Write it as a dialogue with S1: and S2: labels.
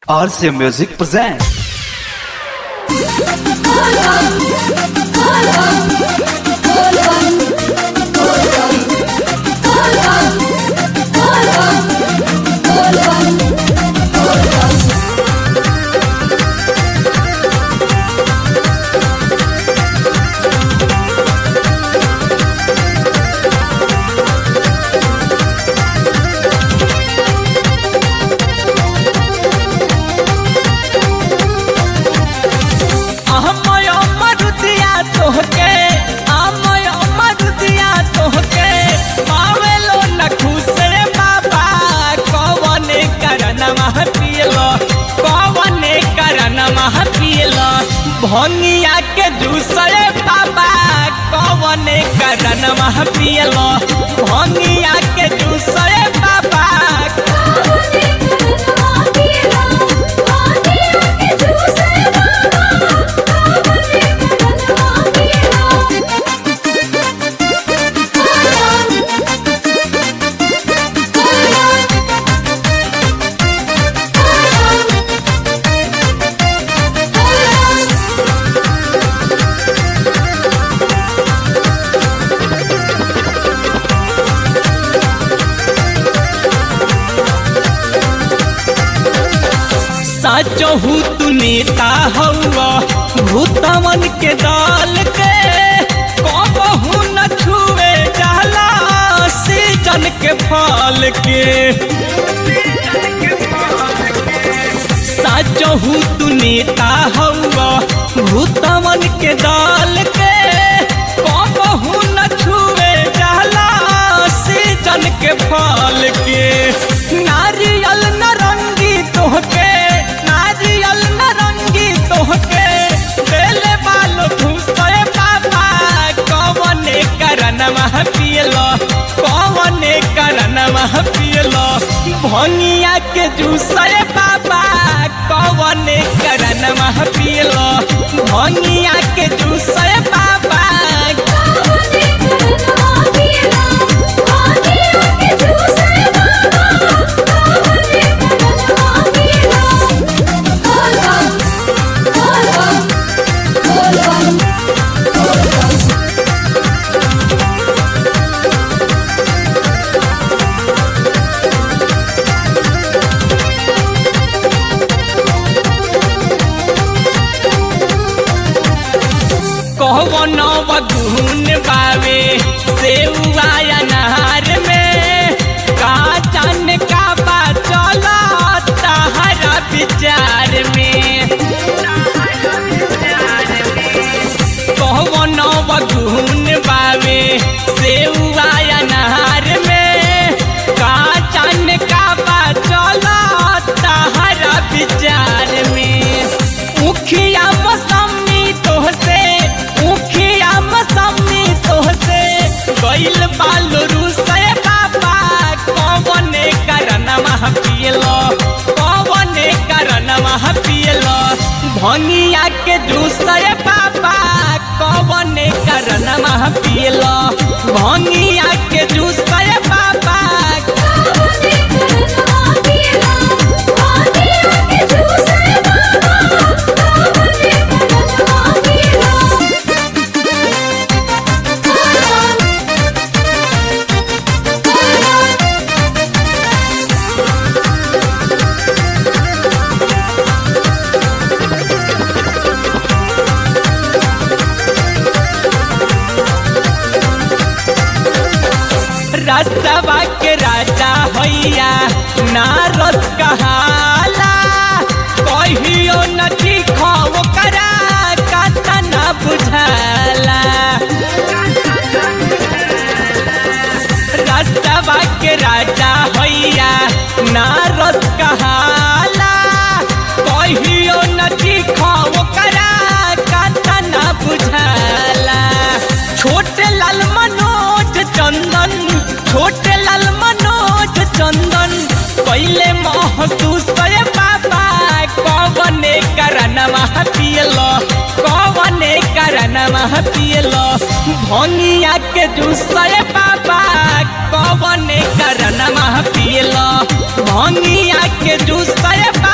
S1: RC Music presents.
S2: अहमय मरुदिया तोहके अहमय मरुदिया तोहके पावेलो न खुसरे बाबा कवने करन मह पियलो कवने करन मह पियलो भंगिया के दूसरे बाबा कवने करन मह पियलो भंगिया के दूसरे बाबा सचहू तू नेता हौआ भूतमन के दल के कबहू न छुए जाला सीजन के फल के सचहू तू नेता हौआ भूतमन के दल के कबहू न छुए जाला सीजन के फल के नारियल नरंगी तोहके नारियल नरंगी तोहके बेले बालो घुसरे बाबा कवने करन मह पियलो कवने करन मह पियलो भंगिया के जूसरे बाबा कवने करन मह पियलो भंगिया के जूसरे बाबा कहवन बगुन बावे सेउआ अनार में का जान का बा चला तहरा विचार में कहवन बगुन बावे सेउआ अनार में का जान का बा चला तहरा विचार में उखिया मौसमी तोहसे उखिया मौसमी तोहसे गइल बालो रुसे बाबा कवने करन मह पियलो कवने करन मह पियलो भंगिया के दूसरे बाबा कवने करन मह पियलो भंगिया के दूसरे बाबा रसवा के राजा हैया नारद कहाला कहियो न दिखो करा कता न बुझाला रसवा के राजा हैया नारद कहाला कहियो न दिखो करा कता न बुझाला छोटे लाल मनोज चंदन छोटे लाल मनोज चंदन पहले महसूस करे बाबा कवने करन मह पियलो कवने करन मह पियलो भंगिया के दूसरे बाबा कवने करन मह पियलो भंगिया के जूस